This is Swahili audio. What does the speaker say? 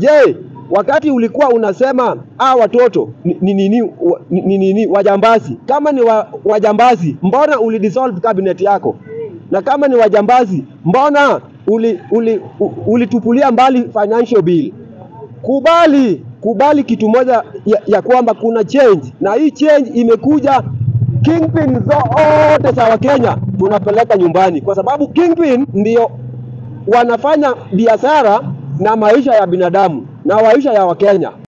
Je, wakati ulikuwa unasema ah, watoto ni ni nini wa- ni, ni, nini wajambazi? Kama ni wa, wajambazi, mbona ulidissolve cabinet yako? Na kama ni wajambazi, mbona uli, uli, u- ulitupulia mbali financial bill? Kubali, kubali kitu moja ya, ya kwamba kuna change, na hii change imekuja kingpin zote za Wakenya tunapeleka nyumbani, kwa sababu kingpin ndio wanafanya biashara na maisha ya binadamu na maisha ya Wakenya.